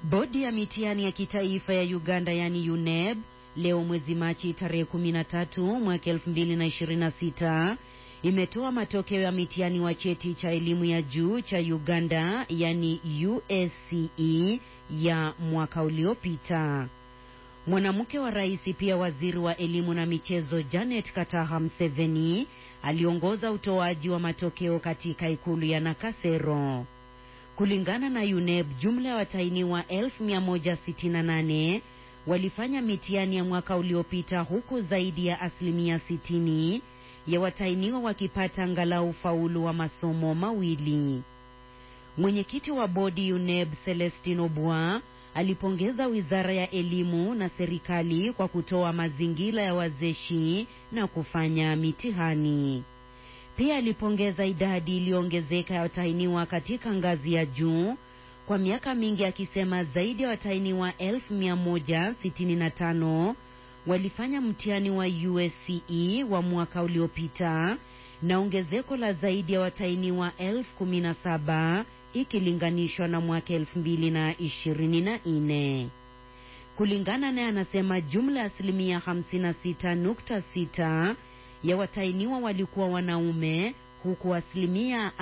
Bodi ya mitihani ya kitaifa ya Uganda yani UNEB leo mwezi Machi tarehe 13 mwaka 2026 imetoa matokeo ya mitihani wa cheti cha elimu ya juu cha Uganda yani USCE ya mwaka uliopita. Mwanamke wa rais pia waziri wa elimu na michezo Janet Kataha Museveni aliongoza utoaji wa matokeo katika ikulu ya Nakasero. Kulingana na UNEB, jumla ya watahiniwa 1168 walifanya mitihani ya mwaka uliopita, huku zaidi ya asilimia 60 ya watahiniwa wakipata angalau ufaulu wa masomo mawili. Mwenyekiti wa bodi UNEB Celestine Obwa alipongeza wizara ya elimu na serikali kwa kutoa mazingira ya wazeshi na kufanya mitihani. Pia alipongeza idadi iliyoongezeka ya watahiniwa katika ngazi ya juu kwa miaka mingi, akisema zaidi ya watahiniwa 1165 walifanya mtihani wa USCE wa mwaka uliopita na ongezeko la zaidi ya watahiniwa 17,000 ikilinganishwa na mwaka 2024. Kulingana naye, anasema jumla ya asilimia 56.6 ya watahiniwa walikuwa wanaume huku asilimia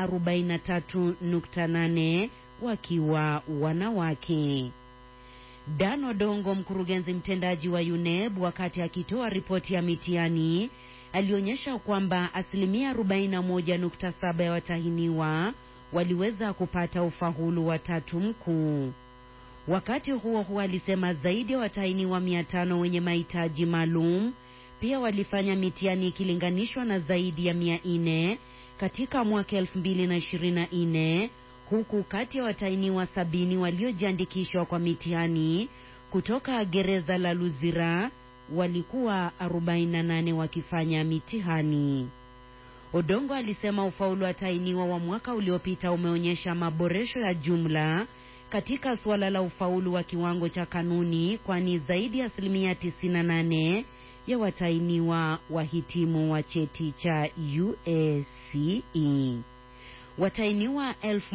43.8 wakiwa wanawake. Dan Odongo, mkurugenzi mtendaji wa UNEB, wakati akitoa ripoti ya mitihani alionyesha kwamba asilimia 41.7 ya watahiniwa waliweza kupata ufaulu wa tatu mkuu. Wakati huo huo, alisema zaidi ya watahiniwa 500 wenye mahitaji maalum pia walifanya mitihani ikilinganishwa na zaidi ya 400 katika mwaka 2024 huku kati ya watahiniwa sabini waliojiandikishwa kwa mitihani kutoka gereza la Luzira walikuwa 48 wakifanya mitihani. Odongo alisema ufaulu wa watahiniwa wa mwaka uliopita umeonyesha maboresho ya jumla katika suala la ufaulu wa kiwango cha kanuni, kwani zaidi ya asilimia 98 ya watahiniwa wahitimu wa cheti cha USCE. Watahiniwa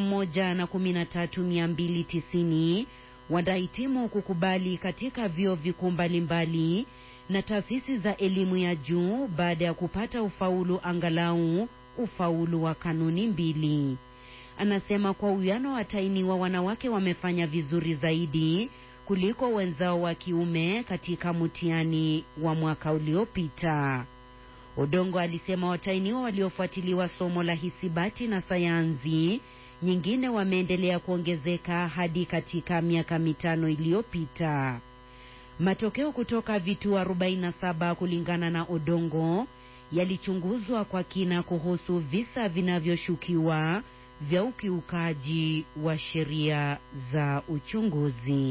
113290 wanahitimu kukubali katika vyuo vikuu mbalimbali na taasisi za elimu ya juu baada ya kupata ufaulu angalau ufaulu wa kanuni mbili. Anasema kwa uwiano wa watahiniwa wanawake wamefanya vizuri zaidi kuliko wenzao wa kiume katika mtihani wa mwaka uliopita. Odongo alisema watahiniwa waliofuatiliwa somo la hisabati na sayansi nyingine wameendelea kuongezeka hadi katika miaka mitano iliyopita. Matokeo kutoka vituo 47 kulingana na Odongo yalichunguzwa kwa kina kuhusu visa vinavyoshukiwa vya ukiukaji wa sheria za uchunguzi.